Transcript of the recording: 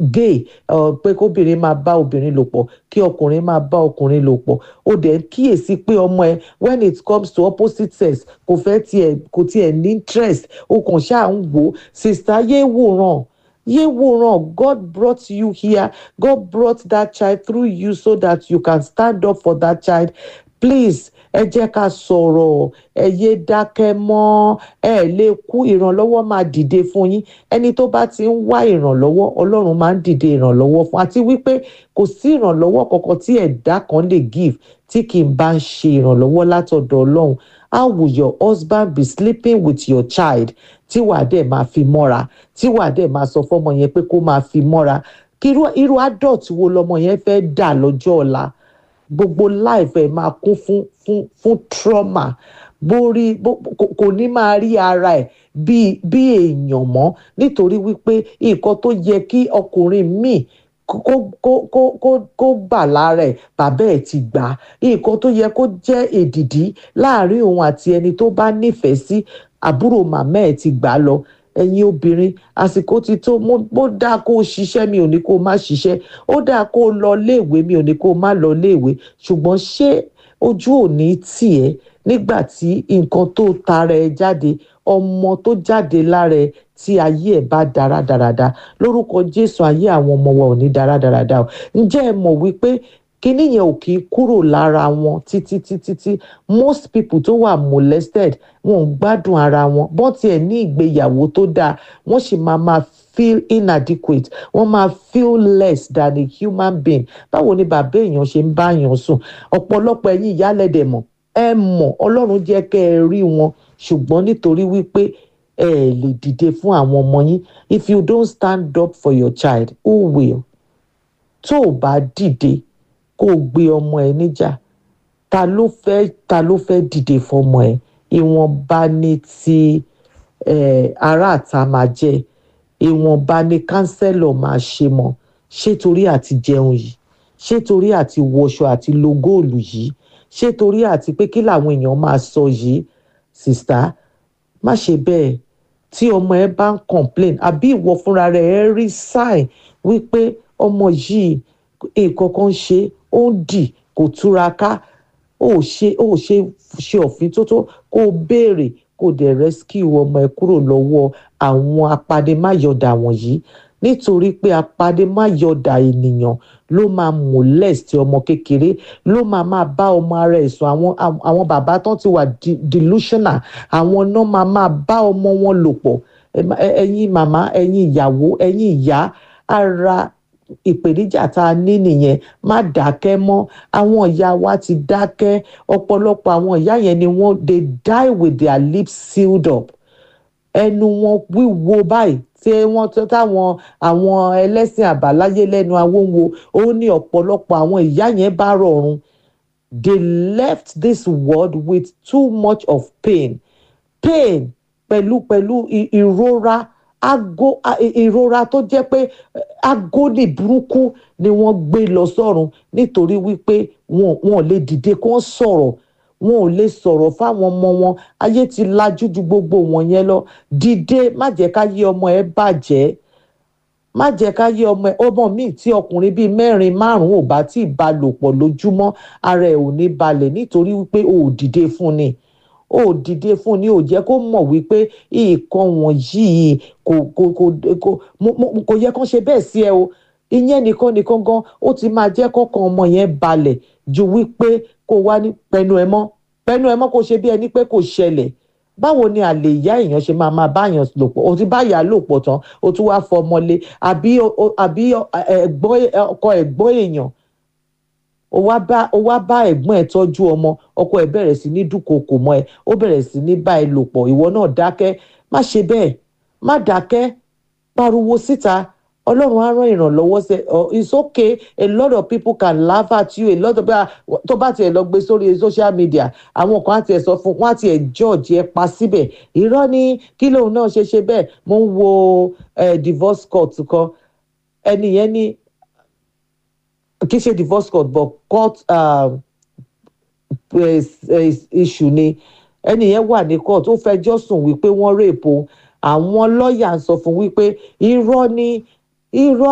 gay uh, pé kóbìnrin máa bá obìnrin lò pọ̀ kí ọkùnrin máa bá ọkùnrin lò pọ̀ ó dẹ̀ ń kíyèsí pé ọmọ ẹ when it comes to opposite sex kò fẹ́ tiẹ̀ kò tiẹ̀ ní interest ó kàn ṣáà ń wò ó sista yé wòran yé wòran God brought you here God brought that child through you so that you can stand up for that child please ẹ jẹ́ ká sọ̀rọ̀ ẹ yé dákẹ́ mọ́ ẹ lè kú ìrànlọ́wọ́ máa dìde fún yín ẹni tó bá ti ń wá ìrànlọ́wọ́ ọlọ́run máa ń dìde ìrànlọ́wọ́ fún àti wípé kò sí ìrànlọ́wọ́ kankan tí ẹ̀dá kan lè give tí kì í bá ń ṣe ìrànlọ́wọ́ látọ̀dọ̀ ọlọ́run how will your husband be sleeping with your child tí wàá dẹ̀ máa fi mọ́ra tí wàá dẹ̀ máa sọ fọ́mọ yẹn pé kó máa fi mọ́ra kí irú adult wo lọmọ yẹn fẹ́ dà lọ́jọ́ ọ̀la gbogbo life ẹ máa kún fún fún fún trauma borí kò ní máa rí ara ẹ bí bí èèyàn mọ́ nítorí wípé nǹkan tó yẹ kí ọkùnrin míì kó kó kó kó kó bà lára ẹ bàbá ẹ ti gbà nǹkan tó yẹ kó jẹ́ èdìdí láàrin òun àti ẹni tó bá nífẹ̀ẹ́ sí àbúrò màmá ẹ ti gbà lọ ẹ̀yin obìnrin àsìkò ti tó mo dáa kó o ṣiṣẹ́ mi ò ní kó o má ṣiṣẹ́ ó dáa kó o lọ léèwé mi ò ní kó o má lọ léèwé ṣùgbọ́n ṣé ojú ò ní tì ẹ́ nígbà tí nǹkan tó tara ẹ jáde ọmọ tó jáde lára ẹ tí ayé ẹ bá dára dáradára lórúkọ Jésù ayé àwọn ọmọ wa ò ní dára dáradára o ǹjẹ́ ẹ mọ̀ wípé kíní yẹn ò kì í kúrò lára wọn títí títí tí most people tó wà molested wọn ò gbádùn ara wọn bọ́n tiẹ̀ ní ìgbéyàwó tó dáa wọ́n sì máa máa feel inadequate wọ́n máa feel less than a human being báwo ni bàbá èèyàn ṣe ń bá èèyàn sùn ọ̀pọ̀lọpọ̀ ẹ̀yin ìyálẹ̀dẹ̀ mọ̀ ẹ mọ̀ ọlọ́run jẹ́ kẹ́ ẹ rí wọn ṣùgbọ́n nítorí wípé ẹ lè dìde fún àwọn ọmọ yín if you don't stand up for your child who will tó o bá dìde kó o gbé ọmọ ẹ níjà ta ló fẹ́ ta ló fẹ́ dìde fọmọ ẹ ìwọ̀nba ni ti ará àta máa jẹ́ ìwọ̀nba ni kánsẹ́lọ̀ máa ṣe mọ́ ṣé torí àti jẹun yìí ṣé torí àti wọṣọ àti lo góòlù yìí ṣé torí àti pé kí làwọn èèyàn máa sọ yìí sista má ṣe bẹ́ẹ̀ tí ọmọ ẹ bá ń complain àbí ìwọ fúnra rẹ̀ ẹ rí sign wípé ọmọ yìí nǹkan kan ṣe ó ń dì kò túraká ó ṣe ó ṣe ṣe òfin tó tó kó o béèrè kó o dẹ̀ rescue ọmọ ẹ kúrò lọ́wọ́ àwọn apanimáyọ̀dà wọ̀nyí nítorí pé apanimáyọ̀dà ènìyàn ló máa molest ọmọ kékeré ló máa máa bá ọmọ ara ẹ̀ sùn àwọn àwọn bàbá tán ti wà delusional àwọn náà máa máa bá ọmọ wọn lò pọ̀ ẹ̀yin màmá ẹ̀yin ìyàwó ẹ̀yin ìyá ara ìpèníjà tá a ní nìyẹn má dákẹ́ mọ́ àwọn ìyá wa ti dákẹ́ ọ̀pọ̀lọpọ̀ àwọn ìyá yẹn ni wọ́n they die with their lips sealed up ẹnu wọn wíwo báyìí tí wọ́n tó táwọn àwọn ẹlẹ́sìn àbáláyé lẹ́nu awóńwo ó ní ọ̀pọ̀lọpọ̀ àwọn ìyá yẹn bá rọrùn they left this world with too much of pain pain pẹ̀lú pẹ̀lú ìrora ago ìrora tó jẹ́ pé agónì burúkú ni wọ́n gbé lọ sọ́run nítorí wípé wọn wọn lè dìde kó sọ̀rọ̀ wọn ò lè sọ̀rọ̀ fáwọn ọmọ wọn ayé ti lajú ju gbogbo wọn yẹn lọ dìde má jẹ́ ká yé ọmọ ẹ bàjẹ́ má jẹ́ ká yé ọmọ ẹ ọmọ míì tí ọkùnrin bíi mẹ́rin márùn-ún ò bá tí ì bá lò pọ̀ lójúmọ́ ara ẹ̀ ò ní balẹ̀ nítorí wípé o ò dìde fún ni ó dìde fún ni ò jẹ́ kó mọ̀ wípé nǹkan wọ̀nyí kò kò kò kò kò yẹ kán ṣe bẹ́ẹ̀ sí ẹ o ìyẹn nìkan nìkan gan ó ti máa jẹ́ kọ́kàn ọmọ yẹn balẹ̀ ju wípé kó wá ní pẹnu ẹ mọ́ pẹnu ẹ mọ́ kó ṣe bí ẹni pé kò ṣẹlẹ̀ báwo ni àlè ìyá èèyàn ṣe máa máa báyàn lò pọ̀ o ti bá ìyá lò pọ̀ tán o tún wá fọmọlé àbí àbí ẹ̀gbọ́n ọkọ ẹ̀gbọ́n èèyàn ó wá bá ó wá bá ẹ̀gbọ́n ẹ̀ tọ́jú ọmọ ọkọ ẹ̀ bẹ̀rẹ̀ sí ní dúnkokò mọ́ ẹ ó bẹ̀rẹ̀ sí ní bá ẹ lò pọ̀ ìwọ náà dákẹ́ má ṣe bẹ́ẹ̀ má dákẹ́ pariwo síta ọlọ́run á rán ìrànlọ́wọ́ sẹ it's okay a lot of people can laugh at you a lot of people tó bá tiẹ̀ lọ gbé sórí social media àwọn kan á tiẹ̀ sọ fún wọn á tiẹ̀ judge ẹ pa síbẹ̀ irọ́ ni kí lóun náà ṣe ṣe bẹ́ẹ̀ mo ń wo divorce court kan ẹni yẹn ní kì í ṣe divorce court but court uh, issue ni ẹni yẹn wà ní court ó fẹjọ́ sùn wípé wọ́n rèpo àwọn lọ́ọ̀yà ń sọ fún wípé irọ́ ni irọ́